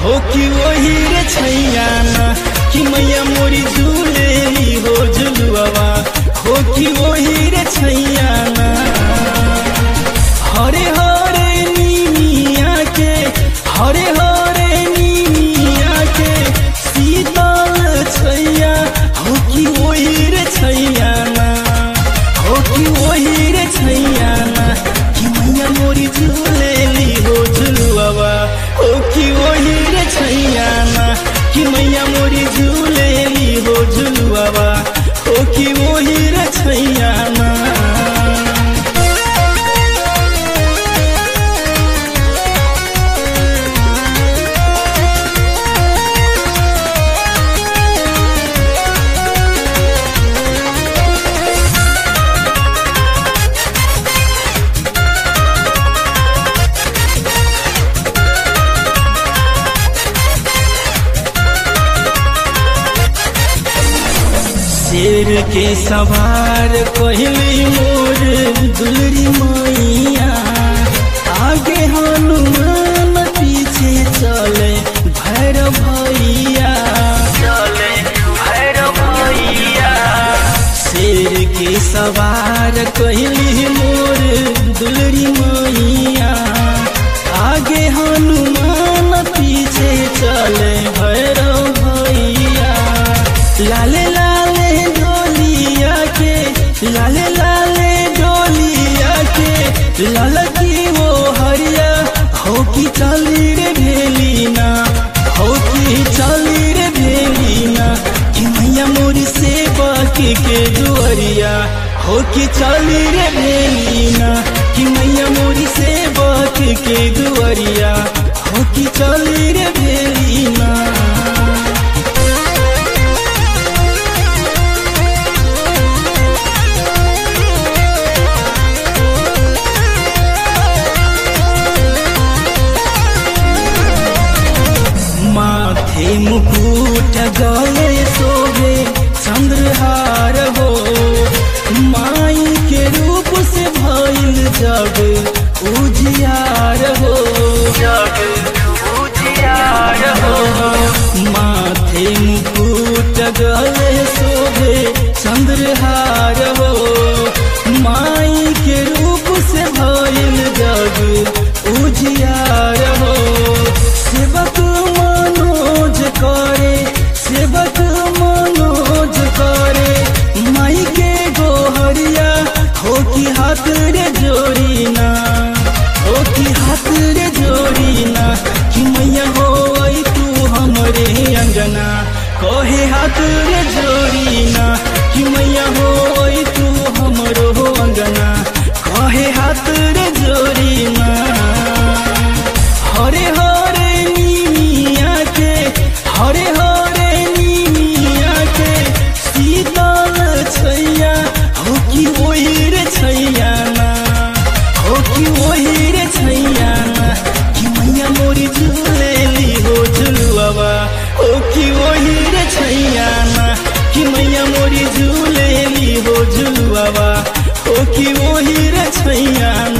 हो कि वही रे छैया ना कि मैया मोरी झूलेली हो झुलुआवा हो कि वही रे छैया ना हरे हरे नीमिया के हरे हरे नीमिया के शीतल छैया हो कि वही रे छैया ना हो कि वही रे छैया ना कि मैया मोरी झूलेली हो झुलुआवा हो कि वही रे छैया ना कि मैया मोरी झूलेली हो झुलुआवा हो कि वही रे छैया ना शेर के सवार कहली मोर दुलरी मैया आगे हनुमान पीछे चले भैरव भैया चले भैरव भैया शेर के सवार कहली मोर दुलरी मैया आगे हनुमान पीछे चले भैरव भैया लाले लाले डोलिया के लाले लाले डोलिया के लाल की वो हरिया हो की चली रे भेलीना हो की चली रे भेलीना कि मैया मोरी से बाकी के दुआरिया हो की चली रे भेलीना कि मैया मोरी से बाकी के दुआरिया हो की चली रे भेलीना माथे मुकुट गले शोभे चंद्रहार हो माई के रूप से भइल जग उजियार हो जग उजियार हो माथे मुकुट गले शोभे चंद्रहार हो माई के रूप से भइल जग उजियार हो सेवक मनोज करे सेवक मनोज करे माई के गोहरिया हो कि हाथ रे जोड़ीना हो कि हाथ रे जोड़ीना कि मैया हो आई तू हमरे अंगना कहे हाथ रे जोड़ीना कि मैया हो आई तू हमरो अंगना कहे हाथ रे जोड़ीना हरे हरे नीमिया के हरे हरे नीमिया के शीतल छैया हो कि वही रे छैया ना हो कि वही रे छैया ना कि मैया मोरी झूलेली हो झुलुआवा हो कि वही रे छैया ना कि मैया मोरी झूलेली हो झुलुआवा हो कि वही रे छैया